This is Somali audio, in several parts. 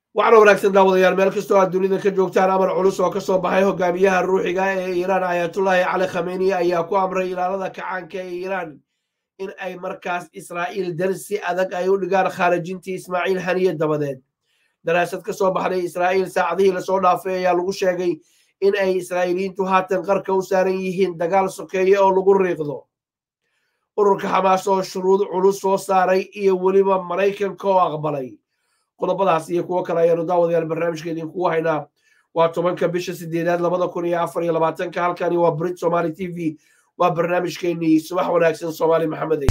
waxaana wanaagsan daawadayaal meel kastoo aad dunida ka joogtaan amar culus oo kasoo baxay hogaamiyaha ruuxiga ee iiraan ayatullaahi cali khameni ayaa ku amray ilaalada kacaanka ee iiraan in ay markaas israa'iil darsi adag ay u dhigaan khaarijintii ismaaciil haniye dabadeed daraasad ka soo baxday israa'iil saacadihii lasoo dhaafay ayaa lagu sheegay in ay israa'iiliyiintu haatan qarka u saaran yihiin dagaal sokeeye oo lagu riiqdo ururka xamaas oo shuruud culus soo saaray iyo weliba maraykanka oo aqbalay qodobadaas iyo kuwo kale ayaanu daawadayaal barnaamijka idinkugu haynaa waa tobanka bisha sideedaad labada kun iyo afar iyo labaatanka halkani waa brit somaali t v waa barnaamijkeenii subax wanaagsan soomaali maxamed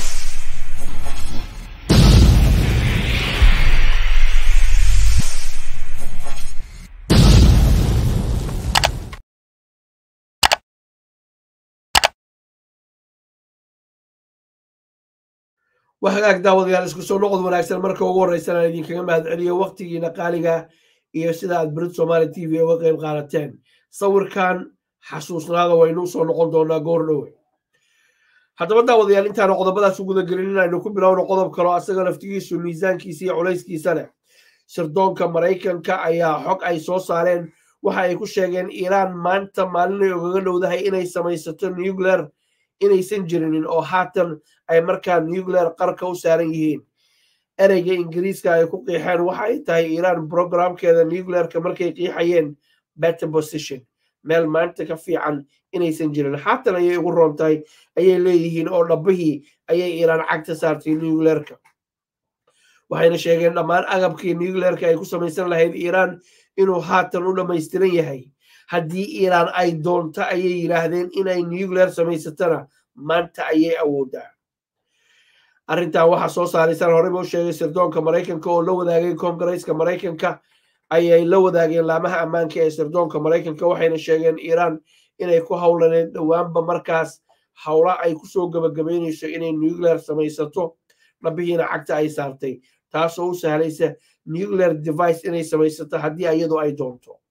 waa hagaag daawadayaal isku soo noqod wanaagsan marka ugu horreysan aan idinkaga mahad celiyo waktigiina qaaliga iyo sida aad brit somaali t v uga qayb qaadateen sawirkan xasuusnaada waynu usoo noqon doonaa goor dhowe haddaba daawadayaal intaanu qodobadaas u guda gelin inaynu ku bilowno qodob kaloo asaga laftigiisu miisaankiisa iyo culayskiisa leh sirdoonka maraykanka ayaa xog ay soo saareen waxa ay ku sheegeen iiraan maanta maalinay ogaga dhowdahay inay samaysato nuclear inaysan jirinin oo haatan ay markaa nuclear qarka u saaran yihiin ereyga ingiriiska ay ku qiixeen waxa ay tahay iiraan programkeeda nuclearka markay qiixayeen better position meel maanta ka fiican inaysan jirin haatan ayay ugu roon tahay ayay leeyihiin oo dhabbihii ayay iiraan cagta saartay nuclearka waxayna sheegeen dhammaan agabkii nuclearka ay ku samaysan lahayd iiraan inuu haatan u dhammaystiran yahay haddii iiraan ay doonto ayay yidhaahdeen inay nuclear samaysatana maanta ayay awooddaa arrintan waxaa soo saaraysaan horeyba u sheegay sirdoonka maraykanka oo la wadaagay kongareeska maraykanka ayay la wadaageen laamaha ammaanka ee sirdoonka maraykanka waxayna sheegeen iiraan inay ku howlaneed dhowaanba markaas howla ay kusoo gabagabaynayso inay nuclear samaysato dhabihiina cagta ay saartay taasoo u sahlaysa nuclear device inay samaysato haddii iyadu ay doonto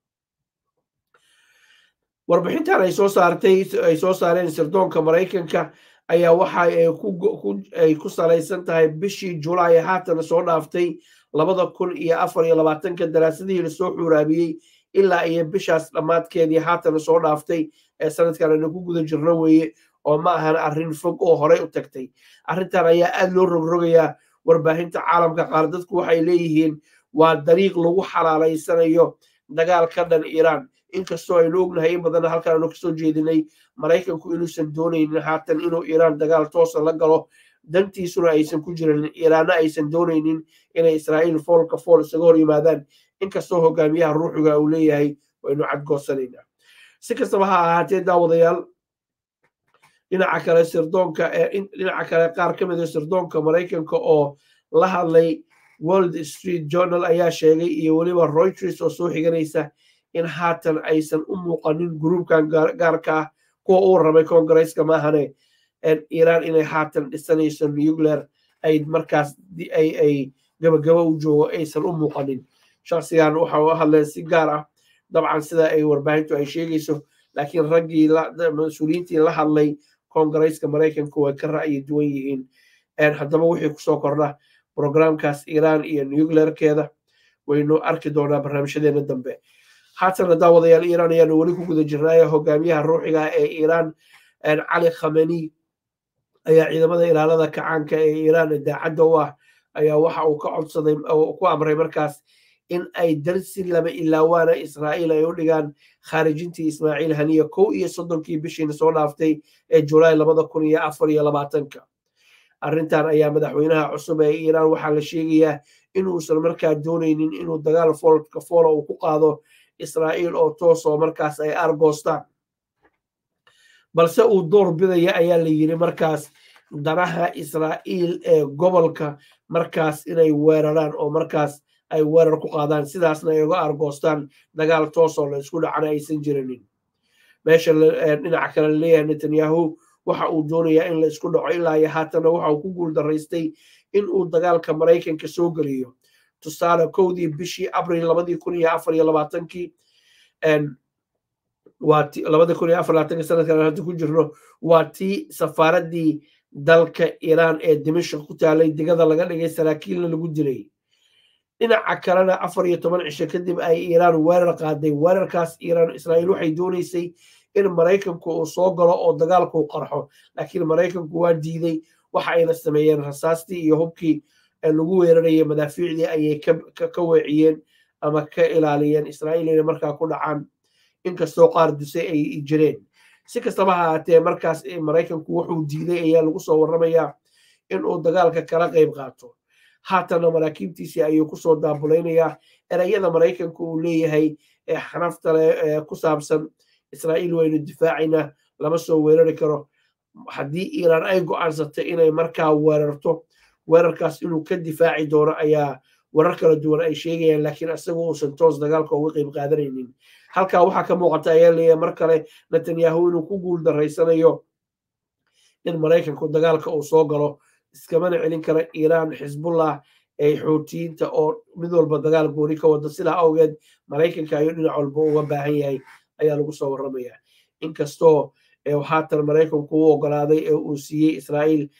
warbixintan ay soo saartay ay soo saareen sirdoonka maraykanka ayaa waxa ay ku salaysan tahay bishii julaay haatan soo dhaaftay labada kun iyo afar iyo labaatanka daraasadihii lasoo xuuraabiyey ilaa iyo bishaas dhammaadkeedii haatan soo dhaaftay ee sanadkan aynu ku guda jirno weeye oo ma ahan arrin fog oo horey u tagtay arrintan ayaa aad loo rogrogayaa warbaahinta caalamka qaar dadku waxay leeyihiin waa dariiq lagu xalaalaysanayo dagaal ka dhan iiraan inkastoo aynu ognahay in badanna halkaan aanu kasoo jeedinay maraykanku inuusan doonaynin haatan inuu iiraan dagaal toosa la galo dantiisuna aysan ku jirin iiraanna aysan doonaynin inay israa'iil foolka fool isaga hor yimaadaan inkastoo hogaamiyaha ruuxiga uu leeyahay waynu cadgoosanaynaa si kastaba ha ahaatee daawadayaal dhinaca kale sirdoonka dhinaca kale qaar ka mid a sirdoonka maraykanka oo la hadlay world street journal ayaa sheegay iyo weliba reuters oo soo xiganaysa in haatan aysan u muuqanin gruubkan gaarka ah kuwa uu rabay kongareeska maahane iiraan inay haatan dhisanayso nuclear ay markaas ay gabagaba u joogo aysan u muuqanin shaksigan waxa u hadleen si gaar ah dabcan sida ay warbaahintu ay sheegayso laakiin raggii mas-uuliyiintii la hadlay kongareeska maraykanka way ka ra'yi duwan yihiin haddaba wixii kusoo kordha programkaas iiraan iyo nuclearkeeda waynu arki doonaa barnaamijyadeena dambe haatana daawadayaal iiraan ayaanu weli ku guda jirnaaye hogaamiyaha ruuxiga ee iiraan cali khameni ayaa ciidamada ilaalada kacaanka ee iiraan daacadda u ah ayaa waxa uu ka codsaday ku amray markaas in ay darsi lama ilaawaana israa'iil ay u dhigaan khaarijintii ismaaciil haniya kow iyo soddonkii bishiina soo dhaaftay ee julaay labada kun iyo afar iyo labaatanka arrintan ayaa madaxweynaha cusub ee iiraan waxaa la sheegayaa inuusan markaa doonaynin inuu dagaal foolka foola uu ku qaado israa'iil oo toos oo markaas ay argoostaan balse uu door bidaya ayaa la yidhi markaas danaha israa'iil ee gobolka markaas inay weeraraan oo markaas ay weerar ku qaadaan sidaasna ay uga argoostaan dagaal toos oo la isku dhacana aysan jirinin meesha dhinaca kale laleeyahay netanyahu waxa uu doonayaa in la isku dhaco ilaa iyo haatana waxa uu ku guul daraystay in uu dagaalka maraykanka soo geliyo tusaale kowdii bishii abril labadii kun iyo afar iyo labaatankii waa labada kun iyo afar labaatanka sanadkan hadda ku jirno waa tii safaaraddii dalka iiraan ee dimashq ku taalay digada laga dhigay saraakiilna lagu dilay dhinaca kalena afar iyo toban cisho kadib ay iiraan weerar qaaday weerarkaas iiraan israa'iil waxay doonaysay in maraykanku uu soo galo oo dagaalku qarxo laakiin maraykanku waa diiday waxa ayna sameeyeen rasaastii iyo hubkii lagu weerarayay madaafiicdii ayay ka weeciyeen ama ka ilaaliyeen israa'iil inay markaa ku dhacaan inkastoo qaar dusay ay jireen si kastaba ha ahaatee markaas maraykanku wuxuu diiday ayaa lagu soo warramayaa in uu dagaalka kala qayb qaato haatanna maraakiibtiisii ayuu kusoo daabulaynayaa erayada maraykanku uu leeyahay ee xanafta leh ee ku saabsan israa'iil waynu difaacaynaa lama soo weerari karo haddii iiraan ay go'aansatay inay markaa weerarto weerarkaas inuu ka difaaci doono ayaa warar kala duwan ay sheegayaan laakiin isaga uusan toos dagaalka uga qayb qaadanaynin halkaa waxaa ka muuqata ayaa leeyahay mar kale netanyahu inuu ku guul daraysanayo in maraykanku dagaalka uu soo galo iskamana celin kara iiraan xisbullah ee xuutiyiinta oo mid walba dagaal gooni ka wada sidaa awgeed maraykanka ayuu dhinac walba uga baahan yahay ayaa lagu soo warramaya inkastoo haatan maraykanku u ogolaaday ee uu siiyey israa'iil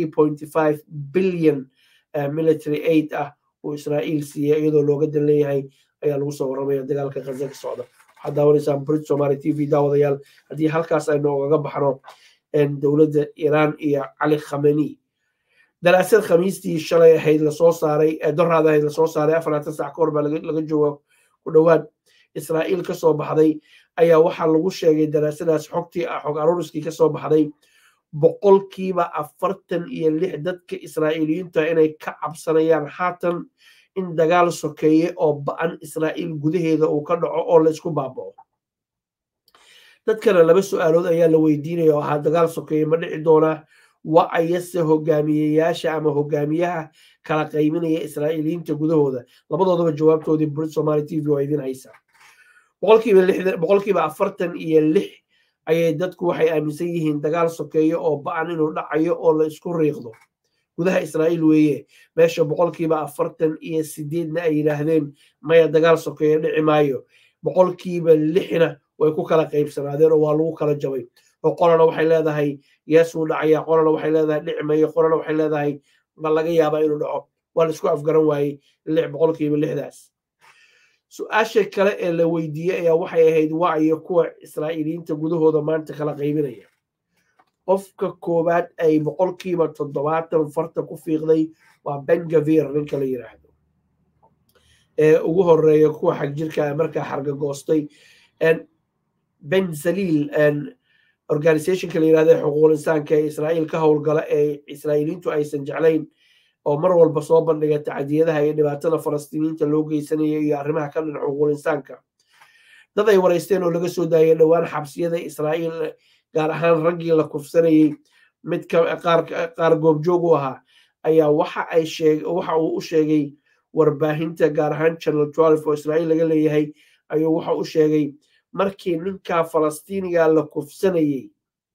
billion military aid ah uu israa'iil siiyey iyadoo looga dan leeyahay ayaa lagu soo warramaya dagaalka khaza ka socda waxaad daawanaysaan brit somali t v daawadayaal haddii halkaas aynu ogaga baxno dowladda iiraan iyo cali khameni daraasad khamiistii shalay ahayd lasoo saaray doraad ahayd lasoo saaray afarlaatan sac ka hor baa laga jooga ku dhowaad israa'iil ka soo baxday ayaa waxaa lagu sheegay daraasadaas xogtii xog aruuriskii ka soo baxday boqolkiiba afartan iyo lix dadka israa'iiliyiinta inay ka cabsanayaan haatan in dagaal sokeeye oo ba'an israa'iil gudaheeda uu ka dhaco oo la isku baaba'o dadkana laba su'aalood ayaa la weydiinaya oo ahaa dagaal sokeeye ma dhici doonaa wa ayase hogaamiyeyaasha ama hogaamiyaha kala qayminaya israa'iiliyiinta gudahooda labadoodaba jawaabtoodii brit somali t v waa idin haysaa boqolkiiba afartan iyo lix ayay dadku waxay aaminsan yihiin dagaal sokeeyo oo ba'an inuu dhacayo oo la isku riiqdo gudaha israa'iil weeye meesha boqolkiiba afartan iyo sideedna ay yidhaahdeen maya dagaal sokeeyo dhici maayo boqolkiiba lixna way ku kala qaybsanaadeen oo waa lagu kala jabay oo qolana waxay leedahay yeesuu dhacaya qolana waxay leedahay dhici mayo qolana waxay leedahay ma laga yaabaa inuu dhaco waa la isku afgaran waayey lix boqolkiiba lixdaas su-aasha kale ee la weydiiyey ayaa waxay ahayd waayo kuwa israa'iiliyiinta gudahooda maanta kala qaybinaya qofka koowaad ay boqolkiiba toddobaatan farta ku fiiqday waa bengavir ninka la yidhaahdo ee ugu horeeya kuwa xagjirka markaa xargagoostay ben zaliil organizationka la yidhahdo ee xuquuqul insaanka ee israa'iil ka howlgala ee israa'iiliyiintu aysan jeclayn oo mar walba soo bandhiga tacdiyadaha iyo dhibaatada falastiiniyiinta loo geysanaya iyo arrimaha ka dhinac xuquuqul insaanka dad ay waraysteen oo laga soo daayay dhowaan xabsiyada israa'iil gaar ahaan raggii la kufsanayey mid qaar goobjoog u ahaa ayaa waxa ay sheeg waxa uu u sheegay warbaahinta gaar ahaan channel twelve oo israa'iil laga leeyahay ayuu waxa u sheegay markii ninkaa falastiiniga la kufsanayey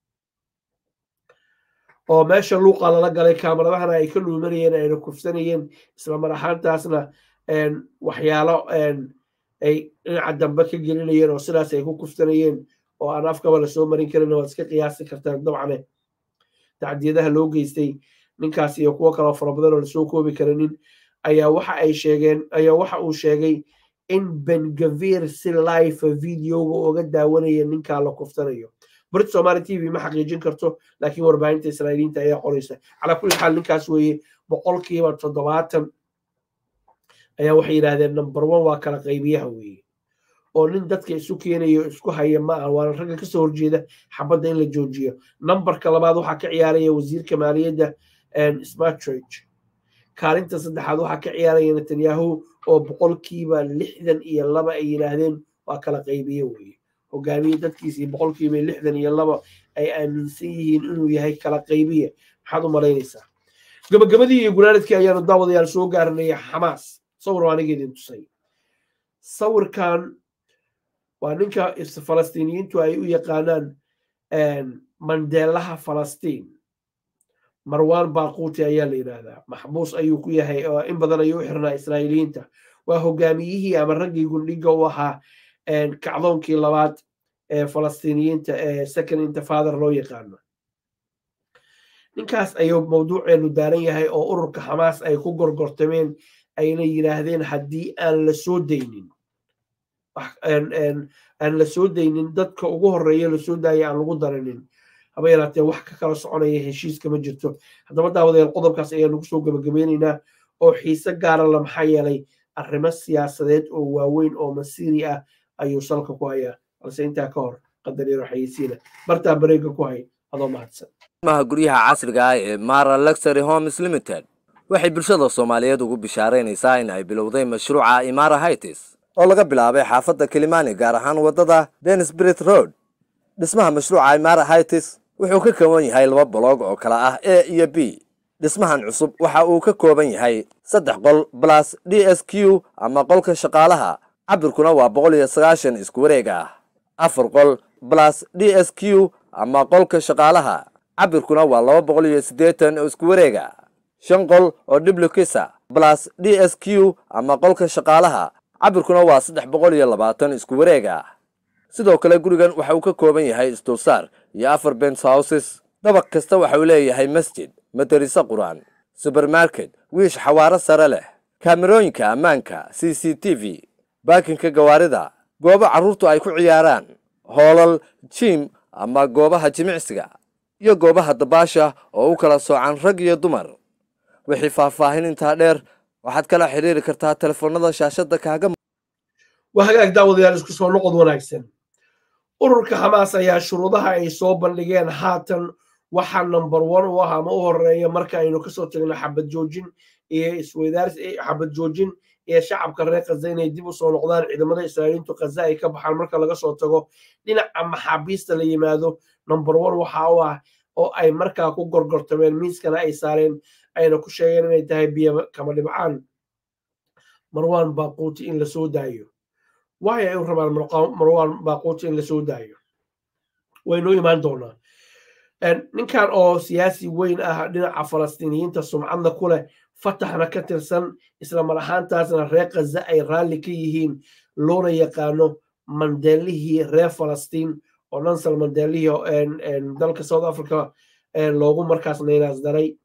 oo meesha luuqa lala galay kaameradahana ay ka dhuumanayeen ayna kufsanayeen isla mar ahaantaasna waxyaalo ay dhinaca dambe ka gelinayeen oo sidaas ay ku kufsanayeen oo aan afkaba lasoo marin karin waad iska qiyaasi kartaan dabcane tacdiyadaha loo geystay ninkaas iyo kuwo kaloo fara badan oo lasoo koobi karinin ayaa waxa ay sheegeen ayaa waxa uu sheegay in bengavir si life videoga uga daawanaya ninkaa la kuftanayo brit somali t v ma xaqiijin karto laakiin warbaahinta israa'iiliyiinta ayaa qoraysa calaa kulli xaal ninkaas weeye boqolkiiba toddobaatan ayaa waxay yidhahdeen number one waa kala qaybiyaha weeye oo nin dadka isu keenayo isku haya ma aha waana ragga kasoo horjeeda xabadda in la joojiyo numberka labaad waxaa ka ciyaaraya wasiirka maaliyadda smartrage kaalinta saddexaad waxaa ka ciyaaraya netanyahu oo boqolkiiba lixdan iyo laba ay yidhaahdeen waa kala qaybiye weeye hogaamiye dadkiisii boqolkiiba lixdan iyo laba ay aaminsan yihiin inuu yahay kala qaybiye maxaad u malaynaysaa gabagabadii iyo gunaanadkii ayaanu daawadayaal soo gaarinaya xamaas sawir waa aniga idin tusay sawirkan waa ninka falastiiniyiintu ay u yaqaanaan mandeelaha falastiin marwan baaquuti ayaa la yidhaahdaa maxbuus ayuu ku yahay oo in badan ayuu u xirnaa israa'iiliyiinta waa hogaamiyihii ama raggii gundhiga u ahaa kacdoonkii labaad ee falastiiniyiinta ee second intifather loo yaqaano ninkaas ayuu mawduuceenu daaran yahay oo ururka xamaas ay ku gorgortameen ayna yidhaahdeen haddii aan la soo daynin aan la soo daynin dadka ugu horreeya lasoo daaya aan lagu daranin haba yaraatee wax ka kala soconaya heshiiska ma jirto haddaba daawadayaal qodobkaas ayaa nagu soo gebagabeynaynaa oo xiise gaara la maxaa yeelay arrimo siyaasadeed oo waaweyn oo masiiri ah ayuu salka ku hayaa balse intaa ka hor qadar yaro xayeysiina bartaa bareega ku hay adoo mahadsan maha guryaha casriga ah ee mara luxury homes limited waxay bulshada soomaaliyeed ugu bishaaraynaysaa in ay bilowday mashruuca imara hightis oo laga bilaabay xaafadda kilimani gaar ahaan waddada denisbrit road dhismaha mashruuca imara hightis wuxuu ka kooban yahay laba boloog oo kala ah a iyo b dhismahan cusub waxa uu ka kooban yahay saddex qol balas d s q ama qolka shaqaalaha cabirkuna waa boqol iyo sagaashan isku wareeg ah afar qol balas d s q ama qolka shaqaalaha cabirkuna waa laba boqol iyo siddeetan oo isku wareega shan qol oo dhiblukisa balas d s q ama qolka shaqaalaha cabirkuna waa saddex boqol iyo labaatan isku wareeg ah sidoo kale gurigan waxa uu ka kooban yahay isdulsaar iyo afar bens houses dabaq kasta waxa uu leeyahay masjid madariso qur-aan subermarket wiish xawaaro sare leh kaamerooyinka ammaanka c c t v baakinka gawaarida goobo carruurtu ay ku ciyaaraan hoolal jiim ama goobaha jimicsiga iyo goobaha dabaasha oo u kala soocan rag iyo dumar wixii faahfaahin intaa dheer waxaad kala xidhiiri kartaa telefoonnada shaashadda kaaga waa hagaag daawadayaal isku soo noqod wanaagsan ururka xamaas ayaa shuruudaha ay soo bandhigeen haatan waxaa number one u ah ama u horeeya marka aynu kasoo tagno xabad joojin iyo isweydaars xabad joojin iyo shacabka reer khaza inay dib u soo noqdaan ciidamada israa'iiliintu khaza ay ka baxaan marka laga soo tago dhinaca maxaabiista la yimaado number one waxa u ah oo ay markaa ku gorgortameen miiskana ay saareen ayna ku sheegeen inay tahay biyo kama dhibcaan marwan baaquuti in lasoo daayo waay ay u rabaan marwan baaquuti in lasoo daayo waynoo imaan doonaa ninkan oo siyaasi weyn ah dhinaca falastiiniyiinta sumcadna ku leh fataxna ka tirsan isla mar ahaantaasna reer khaza ay raalli ka yihiin loona yaqaano mandeelihii reer falastiin oo nansal mandeelihii dalka south africa loogu markaas naynaas daray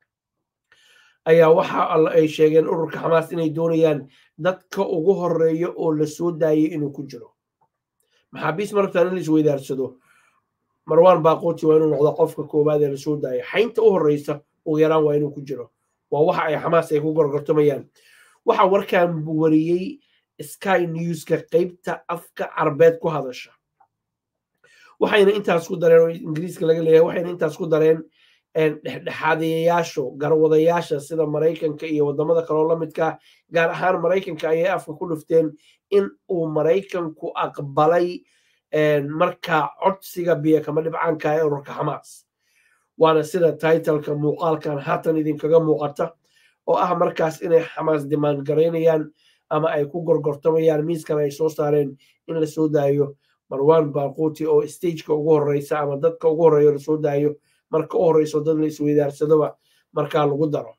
ayaa waxa ay sheegeen ururka xamaas inay doonayaan dadka ugu horeeya oo la soo daayay inuu ku jiro maxaabiis marabtaan in la isweydaarsado marwan baaquuti waa inuu noqdo qofka koowaad ee lasoo daaya xaynta u horeysa ugu yaraan waa inuu ku jiro waa waxa ay xamaas ay ku gorgortamayaan waxa warkan wariyey sky newska qeybta afka carbeed ku hadasha waxayna intaas ku dareen oo ingiriiska laga leeyahay waxayna intaas ku dareen dhexdhexaadayayaashu garwadayaasha sida maraykanka iyo wadamada kaloo la midka gaar ahaan maraykanka ayay afka ku dhufteen in uu maraykanku aqbalay markaa codsiga biyo kama dhibcaanka ee ururka xamaas waana sida titleka muuqaalkan haatan idinkaga muuqata oo ah markaas inay xamaas dimaan garaynayaan ama ay ku gorgortamayaan miiskan ay soo saareen in la soo daayo marwan baaquuti oo stageka ugu horeysa ama dadka ugu horeeya lasoo daayo marka u horeyso dad la isweydaarsadoba markaa lagu daro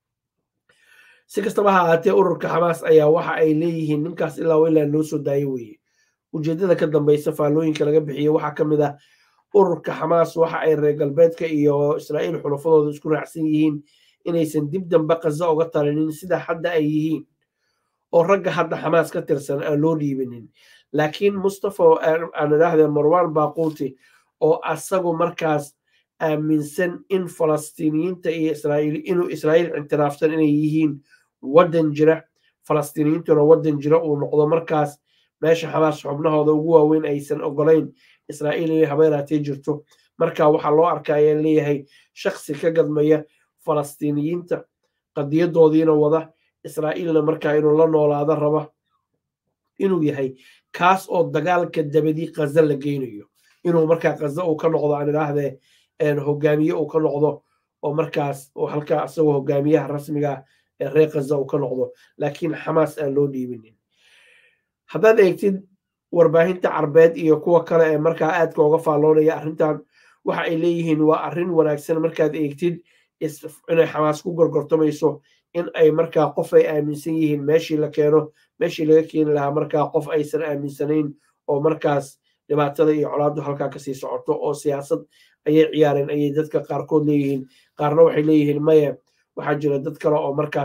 si kastaba ha ahaatee ururka xamaas ayaa waxa ay leeyihiin ninkaas ilaa ilaa loo soo daayo weeye ujeedada ka dambeysa faallooyinka laga bixiye waxaa ka mid ah ururka xamaas waxa ay reer galbeedka iyo israa'iil xulafadooda isku raacsan yihiin inaysan dib dambe khaza uga talinin sida hadda ay yihiin oo ragga hadda xamaas ka tirsan aan loo dhiibinin laakiin mustafa aan idhaahdee marwan baaquuti oo asagu markaas aaminsan in falastiiniyiinta iyo israa'iil inuu israa'iil ictiraafsan inay yihiin waddan jira falastiiniyiintuna waddan jira uu noqdo markaas meesha xamaas xubnahooda ugu waaweyn aysan ogolayn israa'iil inay habeeraatee jirto marka waxaa loo arkaa ayaa leeyahay shaksi ka gadmaya falastiiniyiinta qadiyadoodiina wada israa'iilna markaa inuu la noolaado raba inuu yahay kaas oo dagaalka dabadii khaza la geynayo inuu markaa khaza uu ka noqdo aan idhaahdee hogaamiye uu ka noqdo oo markaas halkaa asagoo hogaamiyaha rasmiga ee reer khaza uu ka noqdo laakiin xamaas aan loo dhiibinin haddaad eegtid warbaahinta carbeed iyo kuwa kale ee markaa aadka uga faalloonaya arrintan waxa ay leeyihiin waa arrin wanaagsan markaad eegtid inay xamaas ku gorgortamayso in ay markaa qof ay aaminsan yihiin meeshii la keeno meeshii laga keeni lahaa markaa qof aysan aaminsanayn oo markaas dhibaatada iyo colaaddu halkaa kasii socoto oo siyaasad ayay ciyaareen ayay dadka qaarkood leeyihiin qaarna waxay leeyihiin maya waxaa jira dad kale oo markaas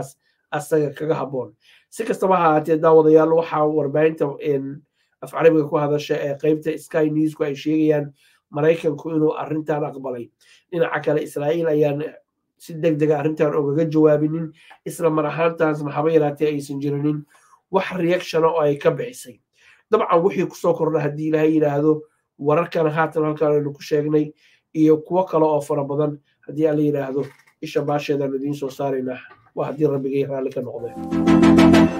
asaga kaga habboon si kastaba ha ahaatee daawadayaal waxaa warbaahinta af carabiga ku hadasha ee qeybta sky newsku ay sheegayaan maraykanku inuu arrintan aqbalay dhinaca kale israa'iil ayaan si deg dega arrintan ogaga jawaabinin isla mar ahaantaasna haba yaraatee aysan jirinin wax reactiona oo ay ka bixisay dabcan wixii kusoo kordha haddii ilaahay yidhaahdo wararkan haatan halkaan aynu ku sheegnay iyo kuwo kale oo fara badan haddii alla yidhaahdo isha baasheedaan idiin soo saaraynaa waa haddii rabbigay raalli ka noqdeen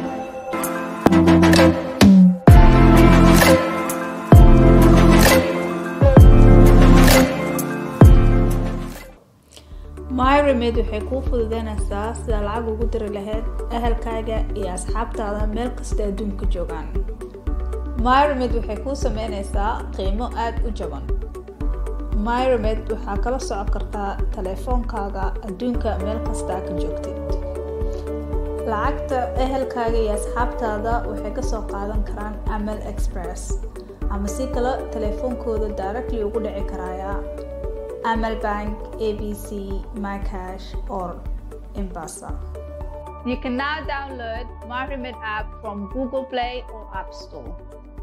myremed waxay kuu fududeynaysaa sida lacag ugu diri lahayd ahalkaaga iyo asxaabtaada meel kasta adduunka joogaan myremed waxay kuu sameynaysaa qiimo aada u jaban myremed waxaa kala socon kartaa taleefoonkaaga adduunka meel kastaa ka joogtid lacagta ehelkaaga iyo asxaabtaada waxay kasoo qaadan karaan amal express ama si kale taleefoonkooda directly ugu dhici karaya amal bank abc mycash or embasa you can now download myremed app from google play or app store